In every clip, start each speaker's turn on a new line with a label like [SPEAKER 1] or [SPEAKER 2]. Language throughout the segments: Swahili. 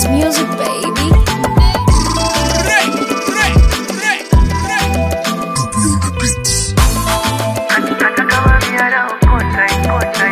[SPEAKER 1] It's music, baby.
[SPEAKER 2] Hata kama miara ukota ikota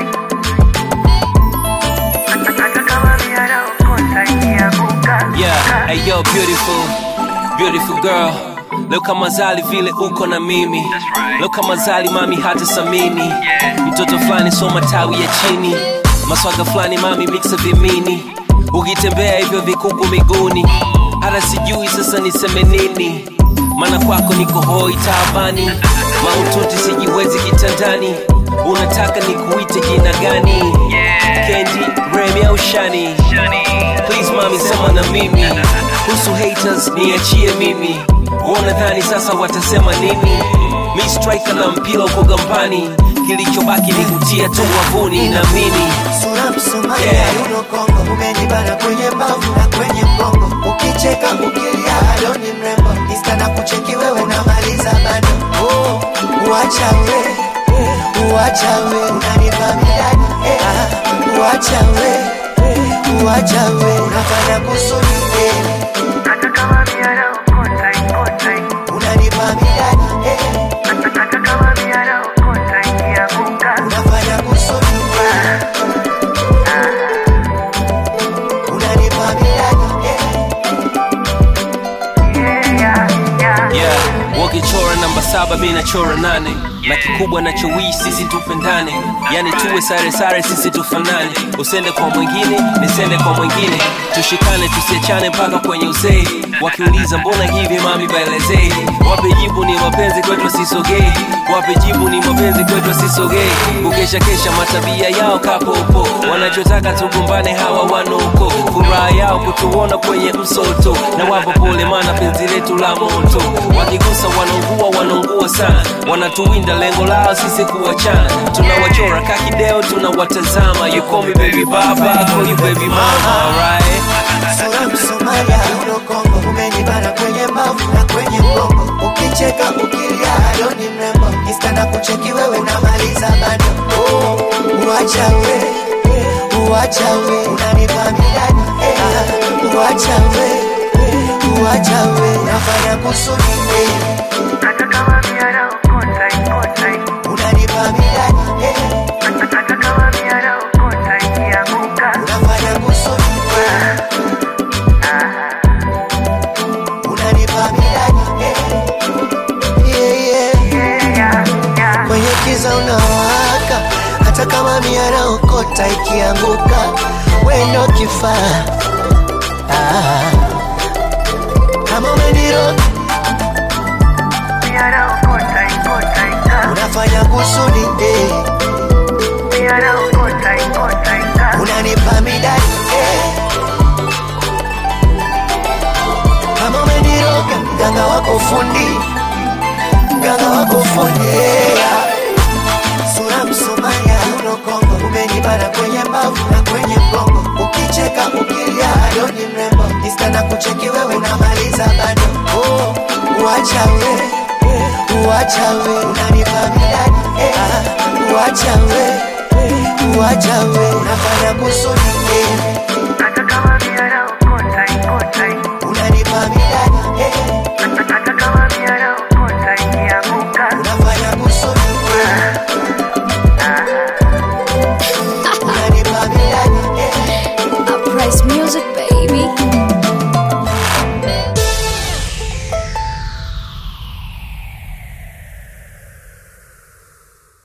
[SPEAKER 2] Hata kama miara ukota ikianguka
[SPEAKER 3] Yeah, hey yo, beautiful, beautiful girl. Leo kama zali vile uko na mimi leo kama zali mami hata samini mtoto fulani so matawi ya chini maswaga fulani mami mixa vimini ukitembea hivyo vikuku miguuni hata sijui sasa niseme nini maana kwako niko hoi taabani maututi sijiwezi kitandani unataka nikuite jina gani kendi remi au shani please mami sema na mimi kuhusu haters niachie mimi wanadhani sasa watasema nini mi striker na mpira uko gambani kilichobaki ni kutia tu wavuni na mini
[SPEAKER 4] sura msomalia
[SPEAKER 3] Yeah.
[SPEAKER 4] yuno kongo umenibana kwenye mbavu na kwenye mgongo ukicheka ukilia adoni mrembo insta na kucheki wewe unamaliza bado oh, uacha we uacha we unanipa midani eh, ah, uacha we uacha we unafanya kusudi eh,
[SPEAKER 2] Hata kama miara ukota ikota
[SPEAKER 4] unanipa midani eh,
[SPEAKER 2] Hata kama miara ukota ikianguka
[SPEAKER 4] unafanya kusudi eh, unanipa midani eh,
[SPEAKER 2] Yeah, yeah, yeah
[SPEAKER 3] yeah wakichora namba saba mi nachora nane na kikubwa nachowii sisi tupendane yani tuwe sare sare sisi tufanane usende kwa mwingine nisende kwa mwingine tushikane tusiachane mpaka kwenye uzee wakiuliza mbona hivi mami baelezee wape jibu ni mapenzi kwetu sisogei wape jibu ni mapenzi kwetu sisogei kukesha kesha matabia yao kapopo wanachotaka tugombane hawa wanoko furaha yao kutuona kwenye msoto na wapo pole mana penzi letu la moto wakigusa wanaungua wanaungua sana wanatuwinda lengo lao sisi kuwachana tunawachora kakideo tunawatazama you call me baby baba I call you baby mama alright
[SPEAKER 4] sura msomalia uno kongo umenibana kwenye mbavu na kwenye mgongo ukicheka ukilia adoni mrembo insta na kucheki wewe unamaliza bado oh, uacha we uacha we unanipa midani eh, ah, uacha we uacha we unafanya kusudi eh,
[SPEAKER 2] Hata kama miara ukota ikota
[SPEAKER 4] unanipa midani eh,
[SPEAKER 2] Hata kama miara ukota ikianguka
[SPEAKER 4] unafanya kusudi eh, unanipa midani eh, yeah, yeah.
[SPEAKER 2] Yeah, yeah, yeah
[SPEAKER 4] kwenye kiza unawaka, hata kama miara okota ikianguka, wendo kifaa ah. Kama umeniroga
[SPEAKER 2] Miara ukota ikota ika
[SPEAKER 4] unafanya kusudi eh.
[SPEAKER 2] Miara ukota ikota ika
[SPEAKER 4] unanipa midani eh. Kama umeniroga mganga wako fundi, mganga wako fundi yeah. Sura msomaya uno Kongo, umenibana kwenye mbavu na kwenye mgongo, ukicheka ukilia adoni mrembo, insta na kucheki wewe unamaliza bado oh, uacha we uacha we unanipa midani eh, ah, uacha we uacha we unafanya kusudi eh.